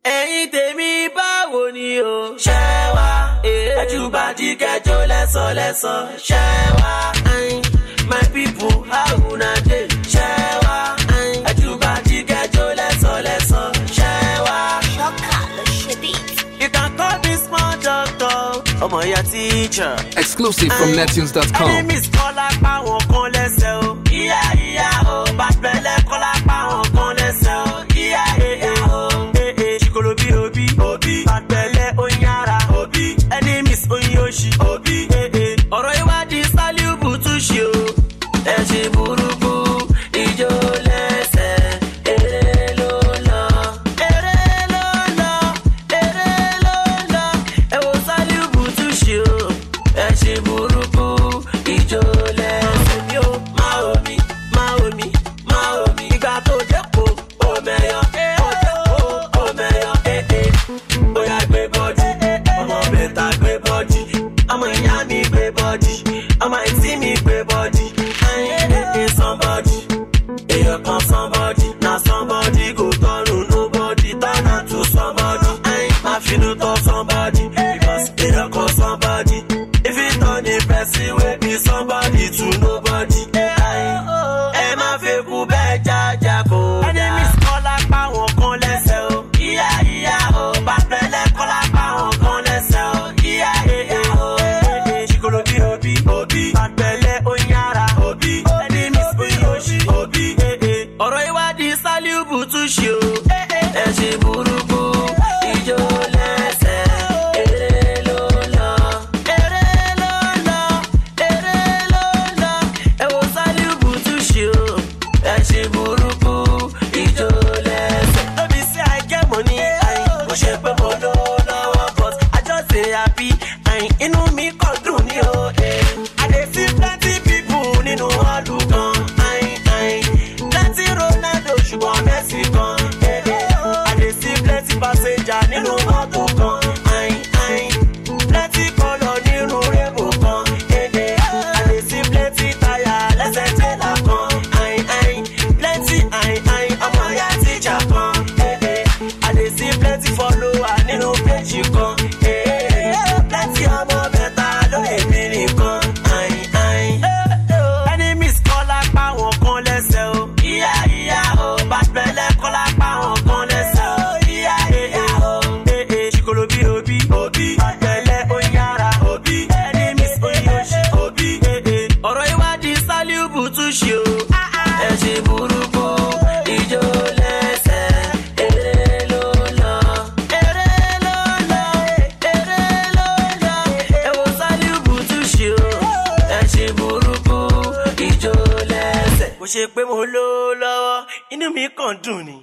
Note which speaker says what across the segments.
Speaker 1: ẹ̀yin tèmi báwo ni o. ṣé wá ẹjúbàdí kẹjọ lẹ́sọ̀lẹ́sọ̀. ṣé wá my people how una dey. ṣé wá ẹjúbàdí kẹjọ lẹ́sọ̀lẹ́sọ̀. ṣé wá.
Speaker 2: Ṣọ́kà ló ṣe beat.
Speaker 1: you can call me small doctor. ọmọ ìyá teacher.
Speaker 3: Exclusive from nettunes.com.
Speaker 1: enemies kọ́ lápá wọn kan lẹ́sẹ̀ o. ìyá ìyá o bàtẹ́lẹ̀ kọ́ lápá wọn kan lẹ́sẹ̀ o. ìyá ìyá o. ee ṣìkòlò bí òbí òbí bàtẹ́lẹ̀ oyin ara òbí enemies oyin oṣì òbí. ee ọ̀rọ̀ ìwádìí sálíùbù tún ṣe o. ẹ ṣe burúkú ìjó lẹ́sẹ̀ eré ló lọ. eré ló lọ eré ló lọ. ẹ wo sálíùbù tún ṣe o. ẹ ṣe burúkú ìjó lẹ́sẹ̀ mi o. máa omi máa omi máa omi. ìgbà tó dẹ́kun omeyọ ó dẹ́kun omeyọ. bóyá gbé bọ́dì ọmọ bẹ́ta gbé bọ́dì ọmọ ìyá mi gbé bọ́dì ọmọ ìtí mi gbé bọ́dì. ayé somebody èèyàn kan somebody na somebody go turn to nobody turn am to somebody. máa finú tọ́ somebody because èèyàn kan somebody if you turn a person wey be somebody to nobody. ẹ má fẹ́ kú bẹ́ẹ̀ jájà kó. enemies kọ́ lápá wọn kan lẹ́sẹ̀ o. ìyá ìyá o bàtẹ́lẹ̀ kọ́ lápá wọn kan lẹ́sẹ̀ o. ìyá ìyá o. ṣìkòlò bí òbí òbí bàtẹ́lẹ̀ oyin ara òbí enemies oyin oṣì òbí. ọ̀rọ̀ ìwádìí sálíùbù tún ṣe o. ẹ ṣe burúkú ìjó lẹ́sẹ̀ eré ló lọ. eré ló lọ eré ló lọ. ẹ wo sálíùbù tún ṣe o. ẹ ṣe burúkú ìjó lẹ́sẹ̀. lóbi sí àìkẹ́ mọ́ ní àyìn kò ṣe pé mo ló lọ́wọ́ but I just dey happy àyìn inú mi kàn dùn ní o. eh. I dey see plenty people nínú ọdún kan. àyìn àyìn plenty Ronaldo ṣùgbọ́n Messi kan. eh, eh. I dey see plenty passenger nínú mọ́tò kan. àyìn àyìn plenty colour nínú rébò kan. eh, eh. I dey see plenty tire lẹ́sẹ̀ tẹ́lá kan. àyìn àyìn plenty àyìn àyìn ọmọ ìyá tíjà kan. eh, eh. I dey see plenty follower nínú péjì kan. eh, eh. plenty ọmọ bẹ́ta lóye mi nìkan. àyìn àyìn. enemies kọ́ lápá wọn kan lẹ́sẹ̀ o. ìyá ìyá o bàtẹ́lẹ̀ kọ́ lápá wọn kan lẹ́sẹ̀ o. ìyá ìyá o. ee ṣìkòlò bí òbí òbí bàtẹ́lẹ̀ oyin ara òbí enemies oyin oṣì òbí. ọ̀rọ̀ ìwádìí sálíùbù tún ṣe o. ẹ ṣe burúkú ìjó lẹ́sẹ̀ eré ló lọ. eré ló lọ eré ló lọ. ẹ wo sálíùbù tún ṣe o. ẹ ṣe burúkú ìjó lẹ́sẹ̀. kò ṣe pé mo ló lọ́wọ́ inú mi kàn dùn ni.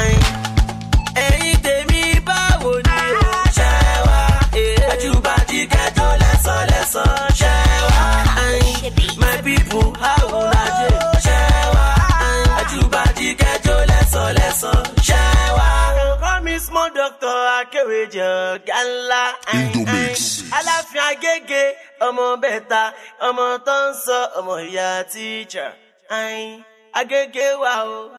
Speaker 1: ẹ̀yin tèmi báwo ni o. ṣé wá ẹjúbàdí kẹjọ lẹ́sọ̀lẹ́sọ̀. ṣé wá my people how una dey. ṣé wá ẹjúbàdí kẹjọ lẹ́sọ̀lẹ́sọ̀. ṣé wá. call me small doctor akéwèjọ gánlá.
Speaker 4: Indomix.
Speaker 1: aláfin agége ọmọ bẹ́ta ọmọ tó ń sọ ọmọ ìyá tíjà. agége wa o.